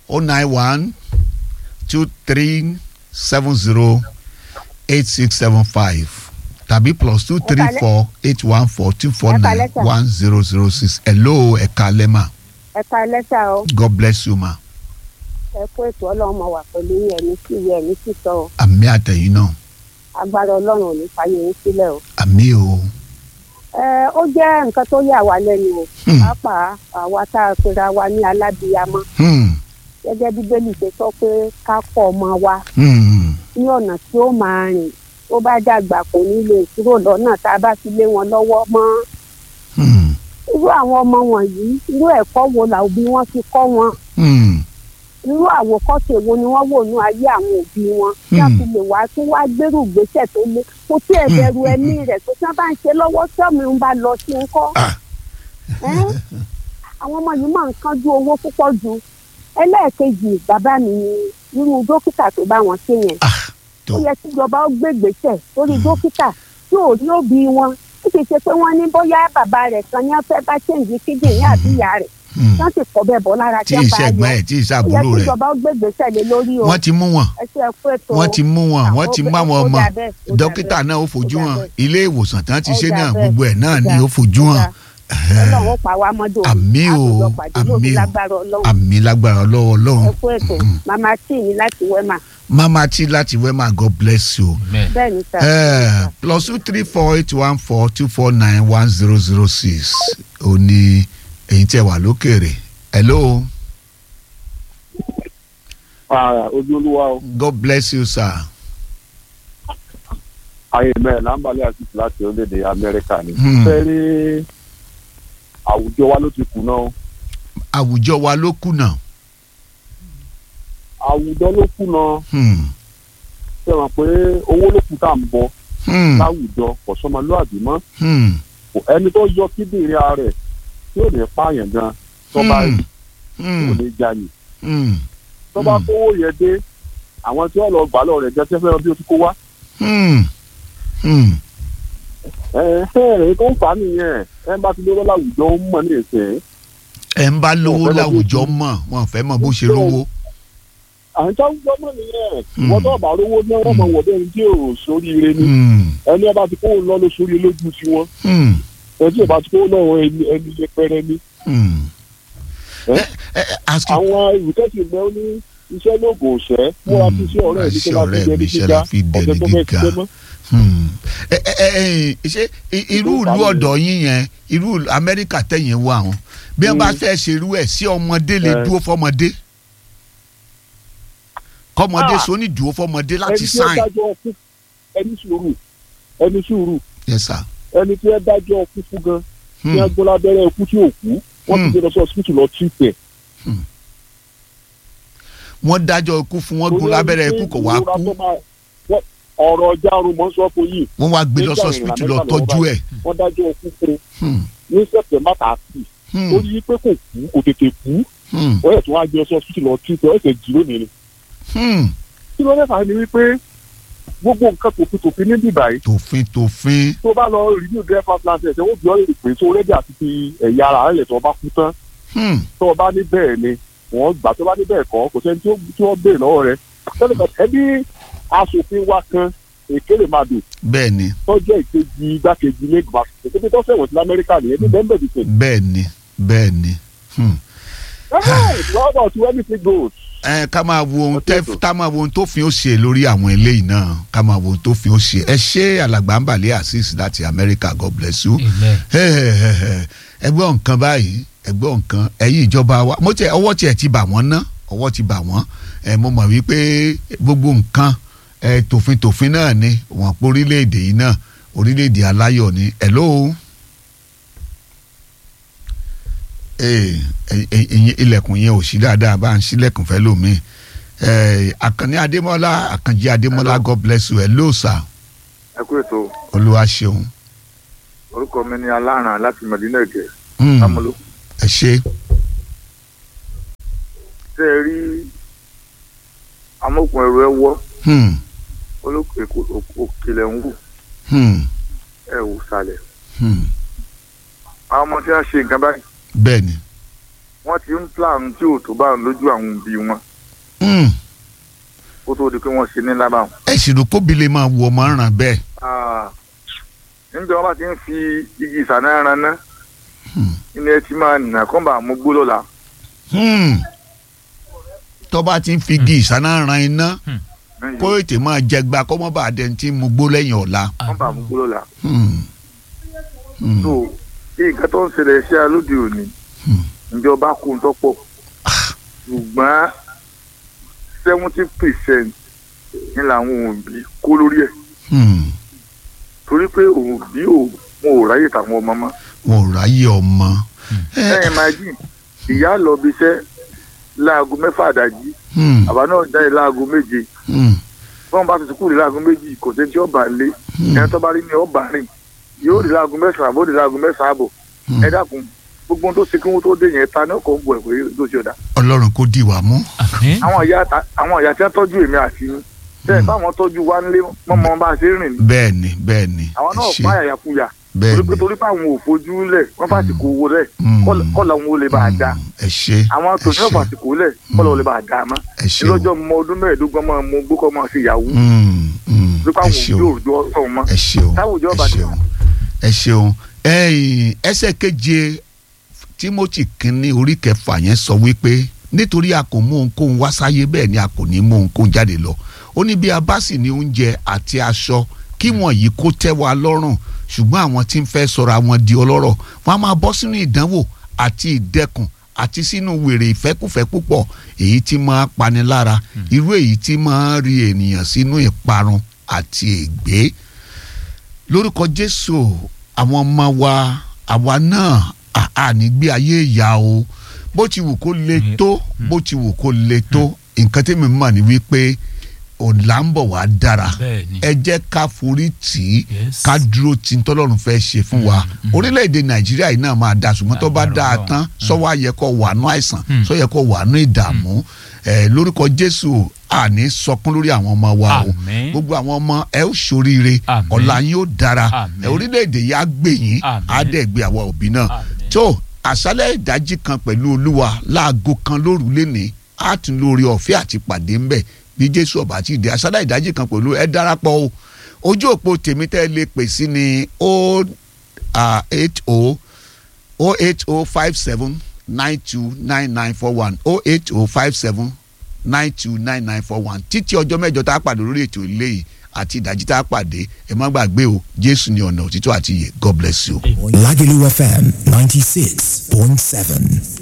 o nine one two three seven zero eight six seven five tàbí plus two three Ẹ̀kálẹ́. four eight one four two four nine Ẹ̀kálẹ́ sà. one zero zero six hello ẹ̀ka lẹ́mà ẹ̀ka ẹlẹ́sà o god bless you ma ẹ kó ètò ọlọ́run mọ̀ wà pẹ̀lú yín ẹ̀mí sí ìwé ẹ̀mí sí sọ o àmì àtẹ̀yìn náà agbára ọlọ́run ò ní fàyè yín sílẹ̀ o. àmì o ẹ ó jẹ́ nǹkan tó yà wá lẹ́nu o Hmm. pàápàá àwa tá a pera wa ní alábìyamọ hmm, gẹ́gẹ́ bí bẹ́ẹ̀lì ṣe sọ pé ká kọ́ ọmọ wa hmm, ní ọ̀nà tí ó máa rìn tó bá dàgbà kò ní lè kúrò lọ́nà tá a bá fi lé wọn lọ́wọ́ mọ́ hmm, irú àwọn ọmọ wọ̀nyí irú ẹ̀kọ́ wo làwọn òbí wọn fi kọ́ wọn hmm, irú àwòkọ́ṣe wo ni wọ́n wò ní ayé àwọn òbí wọn tí a fi lè wá tí wá gbèrú ìgbésẹ̀ tó lé kò tí ẹ̀ bẹ̀rù ẹ̀mí rẹ̀ tó tí wọ́n bá ń ṣe lọ́wọ́ tí ọmọ ń bá lọ sí ń kọ́ Ah. Ẹ́n? àwọn ọmọ yìí máa ń kánjú owó púpọ̀ ju ẹlẹ́ẹ̀kejì bàbá mi ni irú dókítà tó bá wọn ṣe yẹn ah tó ó yẹ kí ìjọba ó gbé ìgbésẹ̀ lórí dókítà tí ò rí òbí wọn ó ti ṣe pé wọ́n ní bóyá bàbá rẹ̀ kan ní wọ́n fẹ́ bá ṣèǹjì kíndìnrín àbí ìyá rẹ̀ hmm. wọ́n sì kọ́ bẹ́ẹ̀ bọ́ lára tí tí wọ́n bá ìṣẹ̀gbọ́n yọ ẹ̀ tí ó yẹ ìṣàbúrò kí rẹ̀ ìjọba ó gbé ìgbésẹ̀ lé lórí o wọ́n ti mú wọn ẹ ṣe ẹkú ètò wọ́n ti mú wọn wọ́n ti mú àwọn ó ọmọ dà bẹ́ẹ̀, ó dà dókítà bẹ́ẹ̀. náà ó fojú ó dà hàn bẹ́ẹ̀. ilé ìwòsàn tán ti Ó ṣe dà náà bẹ́ẹ̀. gbogbo ẹ̀ náà Ó ni dà, ó fojú ó hàn dà. ọlọ́run ó pa wá mọ́dọ̀ Àmì o, àtòjọ pàdé lóbi àmì o. lágbára ọlọ́run àmì lágbára lọ́wọ́ ọlọ́run ẹkú ètò màmá tí ní láti wẹ́mà mama tí láti wema god bless you Amen. bẹ́ẹ̀ ni sà. Eh, plus two three four eight one four two four nine one zero zero six ó ní èyí tẹ́ wà lókèrè hello ojú olúwa o god bless you sir ayé mẹ́rin lámbàlẹ́ àtìsí láti orílẹ̀-èdè amẹ́ríkà ni. Hmm. fẹ́ rí àwùjọ wa ló ti kùnà o àwùjọ wa ló kùnà àwùjọ ló kùnà hmm, ṣe mọ̀ pé owó ló kù tá à ń bọ hmm, láwùjọ kò sọmọlúàbí mọ́ hmm, Kò- ẹni tó yọ kíndìnrín ara rẹ̀ tí ò ní pààyàn gan tó bá rí hmm, kò ní jalè hmm, tó bá Hmm. kówó yẹn dé àwọn tí wọ́n lọ gbà lọ rẹ̀ jẹ́ sẹ́fẹ́ bí o ti kó wá hmm, hmm. ẹ ẹ tó ń fà á nìyẹn ẹ bá ti lówó láwùjọ ó mọ̀ ní ìsìn ẹ ń bá lówó Ọ̀fẹ́ lọ láwùjọ bí- mọ̀ wọn fẹ́ mọ̀ bó ṣe rówó àwọn tó ń gbọ́ mọ̀ nìyẹn Hmm. wọ́n tó bá rówó ní wọ́n mọ̀ wọ̀ bẹ́ẹ̀ ní tí ò sóríire ni Hmm, ẹni ẹ bá ti kówó lọ ló sórí lójú tiwọn hmm, ẹni tí ò bá ti kówó lọ́wọ́ ẹni ẹni yẹpẹrẹ ni. hmm. Eh? Eh, eh, ask you àwọn ìwúkẹ́sì mẹ́ ó ní iṣẹ́ lóògùn òṣẹ́ múra sí sí ọ̀rẹ́ mi tó bá fi dẹni gíga ọ̀sẹ̀ tó fẹ́ ṣiṣẹ́ mọ́. Hmm. ẹ ẹ ẹ ṣe i- irú ìlú ọ̀dọ̀ yín yẹn irú ìlú amẹ́ríkà tẹ̀yìn wà wọn bí wọ́n bá Mm. fẹ́ ṣerú ẹ̀ sí ọmọdé lè Eh. dúró fọmọdé kọ́mọdé Ah. sóní dúró fọmọdé láti ẹni tí ó sáìn dájọ́ ọkú ẹni sùúrù ẹni sùúrù yes sir ẹni tí ó dájọ́ ọkú fún gan tí Hmm. wọ́n gbọ́ lábẹ́rẹ́ ikú tí ò kú wọ́n ti Hmm. gbé lọ sí ọsibítù lọ tí tẹ̀. wọ́n dájọ́ ikú fún wọn gún lábẹ́rẹ́ ikú kò wá kú ọ̀rọ̀ ọjà arun mọ́ sọ fún yìí wọ́n wá gbé lọ Nígbà sí hospital lọ ìrìnàjò tọ́jú ẹ̀ wọ́n dájọ́ ọkú fún Hmm. ní sẹ̀tẹ̀mbà tààtì Hmm. ó rí i pé kò kú kò tètè kú Hmm. wọ́n yẹ̀ tí wọ́n á gbé lọ sí ọsibítù lọ tí tẹ̀ ẹ̀sẹ̀ jì lónìí ni. Hmm. kí ló dé fà á ni wípé gbogbo nǹkan tòfin tòfin ní bíbá yìí tòfin tòfin tó bá lọ review driver license wọ́n bí ọ́ lè pè tó rẹ́dí àti fi ẹ̀yà ara rẹ̀ tó bá kú tán Hmm. tó o bá ní bẹ́ẹ̀ ni wọ́n gbà tó bá ní bẹ́ẹ̀ kọ́ kò sẹ́ni tí ó- tí wọ́n béèrè lọ́wọ́ rẹ̀ tẹ́lẹ̀ ẹbí aṣòfin wa kan èkéré máa dùn bẹ́ẹ̀ ni tó jẹ́ ìkejì igbákejì lẹ́gbàá èkété tó fẹ̀wọ̀n sí lamẹ́ríkà nìyẹn ní bẹ́ẹ̀ bẹ́ẹ̀ bẹ́ẹ̀ ni bẹ́ẹ̀ ni. Hmm. How about when anything goes? ẹ ká máa wo ohun tẹ Ọ̀tọ̀. ká máa wo ohun tó fi ó ṣe lórí àwọn eléyìí náà ká máa wo ohun tó fi ó ṣe ẹ ṣé alàgbà ń bàlẹ́ azeez láti amẹ́ríkà god bless you. Amen. ẹgbẹ́ nǹkan báyìí ẹgbẹ́ nǹkan ẹ̀yin ìjọba wa mo tẹ ọwọ́ tiẹ̀ ti bà wọ́n ná ọwọ́ ti bà wọ́n ẹ mo mọ̀ wípé gbogbo nǹkan ẹ tòfin tòfin náà ni wọ́n pọ̀ orílẹ̀-èdè yìí náà orílẹ̀-èdè aláyọ̀ ni hello. ee ẹyin ilẹ̀kùn yẹn ò sí dáadáa bá ń sílẹ̀kùn fẹ́ lómi ẹ àkànní adémọ́lá àkànjí adémọ́lá god bless you hello sir ẹ kú ètò olúwa ṣeun. orúkọ mi ni aláràn láti mẹdínà èkè Hmm, lámúlò ẹ ṣé. tẹ ẹ rí amókun ẹrù ẹ wọ Hmm, olókè òkèlè ń wù hmm, ẹ wù sàlẹ̀ hmm. àwọn ọmọ tí wọn ṣe nǹkan báyìí bẹ́ẹ̀ ni. wọ́n ti ń plan tí ò tó bá ń lójú àwọn òbí wọn Hmm. kó tó di pé wọ́n ṣe ní lábàwọn. ẹ sì rò kóbi lè máa wọ ọmọ ràn bẹ́ẹ̀. Ah, níbi wọn bá ti ń fi igi ìsànà ẹran ná Hmm. ilé ẹ ti máa nà kọ́ bá mú gbó lọ́la Hmm. tó bá ti ń fi igi ìsáná ran iná kó ètè máa jẹgba kó mọ́ bá a dẹni tí mo gbó lẹ́yìn ọ̀la. kọ́ bá mú gbó lọ́la. Hmm. Hmm. so nǹkan tó ń ṣẹlẹ̀ ṣe alóde òní Hmm. ìjọba kó ń tọ́pọ̀ ṣùgbọ́n seventy percent ní làwọn òbí kó lórí ẹ̀ Hmm. torí pé òbí ò wọn ò ráyè tàwọn ọmọ mọ́. wọn ò ráyè ọmọ. Ẹ, ẹ̀yìn máa jìn ìyá lọ bí iṣẹ́ láago mẹ́fà àdájí hmm. àbá náà jáde láago méje Hmm. wọn bá ti kúrò láago méjì kò sẹ́ni tí ọba lé ẹni tó bá rí ni ọba rìn yóò rí láago mẹ́sàn-án àbó rí láago mẹ́sàn-án àbọ̀ Hmm. ẹ dákun gbogbo ohun tó ṣe kí wọn tó dé yẹn ta ní ọkọ̀ ń bọ̀ ẹ̀ pé tó ṣe ọ̀dà. ọlọ́run kò dì wá mú. àmín àwọn ìyá ta- àwọn ìyá tí wọ́n tọ́jú èmi àti yín bẹ́ẹ̀ báwọn tọ́jú wa nílé mọ́mọ́ bá a ṣe rìn ní. bẹ́ẹ̀ ni bẹ́ẹ̀ ni àwọn ẹ náà ṣé. pa àyàkuyà bẹ́ẹ̀ torí pé ni torí pé àwọn ò fojú lẹ̀ wọ́n fà sìkò owó lẹ̀ Hmm. kọ́lọ̀ wọn ò lè bá a dá Hmm. ẹ ṣé àwọn ẹ tòun náà ṣé. fà sìkò lẹ̀ kọ́lọ̀ wọn ò lè bá a dá mọ́ ẹ ṣé o. lọ́jọ́ mọ ọdún mẹ́ẹ̀ẹ́dógún máa mú gbókọ́ máa ṣe ìyàwó Hmm. Hmm. torí pé ẹ àwọn ṣé òbí o. òjò ọ̀sán mọ́ ẹ ṣeun Táwùjọ ẹ bá ti- ṣeun ẹ ṣeun ẹ̀yin ẹsẹ̀ keje Timothy kínní orí kẹfà yẹn sọ wípé nítorí a kò mú ohunkóhun wá sáyé bẹ́ẹ̀ ni a kò ní mú ohunkóhun jáde lọ ó ní bí a bá sì ní oúnjẹ àti aṣọ kí wọ̀nyí kó tẹ́ wa lọ́rùn ṣùgbọ́n àwọn tí ń fẹ́ sọ̀rọ̀ àwọn di ọlọ́rọ̀ wọn a máa bọ́ sínú ìdánwò àti ìdẹkùn àti sínú wèrè ìfẹ́kùfẹ́ púpọ̀ èyí tí máa pani lára irú èyí tí máa rí ènìyàn sínú ìparun àti ègbé lórúkọ jésù àwọn ọmọ wa àwa náà à- ànígbé ayé ìyá o bó ti wù kó le tó bó ti wù kó le tó nǹkan tí mi mọ̀ ní wípé ọ̀la ń bọ̀ wá dára bẹ́ẹ̀ ni ẹ jẹ́ ká forí tì í Yes. ká dúró tí n tọ́lọ́run fẹ́ ṣe fún wa orílẹ̀-èdè nàìjíríà yìí náà máa da ṣùgbọ́n tó bá Agbára dáa Ọlọ́run. tán sọ́wọ́ ayẹ kó wà nú àìsàn Mm. sọ́yẹ kó wà nú ìdààmú ẹ lórúkọ jésù àní sọkún lórí àwọn ọmọ wa o Àmín. gbogbo àwọn ọmọ ẹ ó ṣoríire Àmín. ọ̀la yín ó dára Àmín. ẹ orílẹ̀-èdè yìí á gbè yín Àmín. á dẹ̀ gbé àwọn òbí náà Àmín. tó àṣálẹ̀ ìdájí kan pẹ̀lú olúwa láago kan lóru lénìí á tún lórí ọ̀fẹ́ àti pàdé ńbẹ̀ bí jésù ọba ti dé àṣálẹ̀ ìdájí kan pẹ̀lú ẹ darapọ̀ o ojú òpó tèmi tẹ́ ẹ lè pè sí ni o eight o o eight o five seven nine two nine nine four one o eight o five seven nine two nine nine four one títí ọjọ́ mẹ́jọ tá a pàdé lórí ètò ilé yìí àti ìdájí tá a pàdé ẹ má gbàgbé o jésù ni ọ̀nà òtítọ́ àti ìyè god bless you. Lagelu FM 96.7.